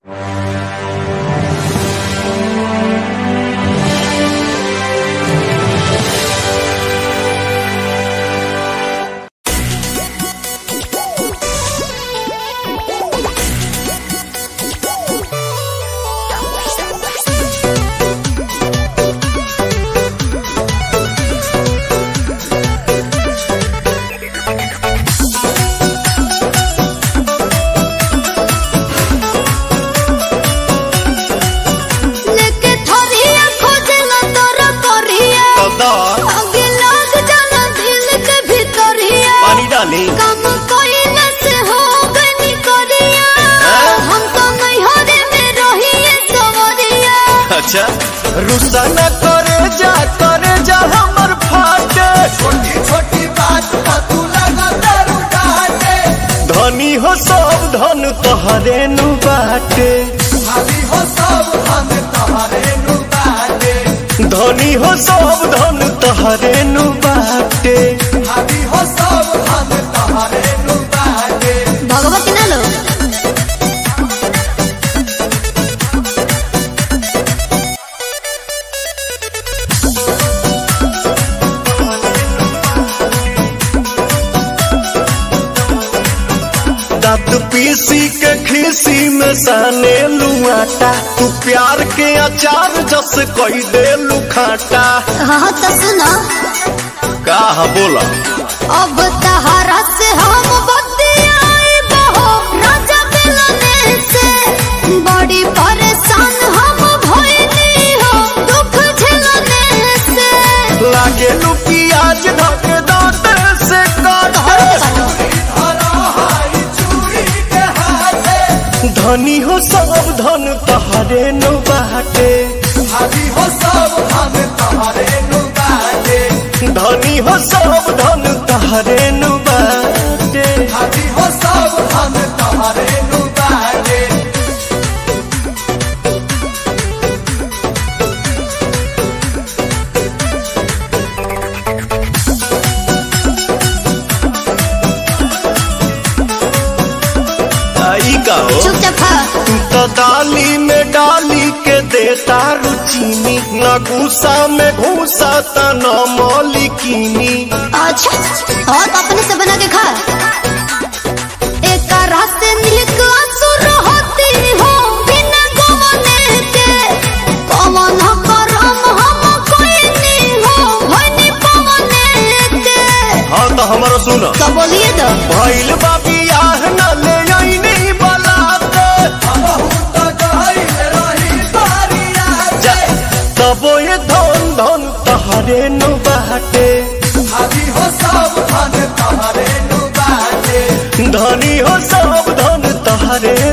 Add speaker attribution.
Speaker 1: लेके थोरिया खोजला तोर कोरिया
Speaker 2: कदा
Speaker 1: आगे लग जाला दिल के भीतरिया
Speaker 2: पानी डाली
Speaker 1: काम कोई न से हो गनी कोरिया हम तो नहीं हो रे में रहिए सवरिया
Speaker 2: अच्छा रुसा न करे जा करे जा हमर फाटे
Speaker 3: छोटी छोटी बात पर तू लगा दारू डाटे
Speaker 2: धनी हो सब धन तोहरे नु बाटे
Speaker 3: भाभी हो सब हम तुम्हारे नु बाटे
Speaker 2: धनी हो सब धन तोहरे नु बाटे
Speaker 3: भाभी हो सब हम तुम्हारे नु बाटे
Speaker 1: भगवती ना लो
Speaker 2: दांत पीसी के खीसी में साने लुआटा तू प्यार के अचार जस कही दे लुखाटा
Speaker 1: हाँ तो सुनो
Speaker 2: का बोला
Speaker 1: अब तहारा से हम बतियाई बहो राजा मिलने से बड़ी परेशान हम भइली हो दुख झेलने से
Speaker 2: लागे लू प्याज ढक दांत से काटे
Speaker 3: धरा हाई चूड़ी के हाथे
Speaker 2: धनी हो सब धन तहरे नु बाटे
Speaker 3: भाभी हो सब हम तुम्हारे नु बाटे
Speaker 2: धनी हो सब धन तहरे नु बाटे
Speaker 3: भाभी हो सब हम तुम्हारे नु बाटे
Speaker 2: आई का हो
Speaker 1: चुपचाप खा
Speaker 2: तू तो दाली में डाली के देता रुचीनी न गुस्सा में घूसा त न मौलिकीनी
Speaker 1: अच्छा और तो अपने से बना के खा एक रास्ते मिलक असुर होती हो बिना गवने के कमन करम हम कोई नहीं हो होनी पवने के
Speaker 2: हाँ तो हमारा सुन
Speaker 1: तो बोलिए तो
Speaker 2: भइल बा बियाह न ले आईनी बलाते
Speaker 3: बहुत गहरी रही बारी
Speaker 2: जा तबो ये धन धन तहरे नु बाटे
Speaker 3: भाभी हो सब हम तुम्हारे नु बाटे
Speaker 2: धनी हो सब धन तहरे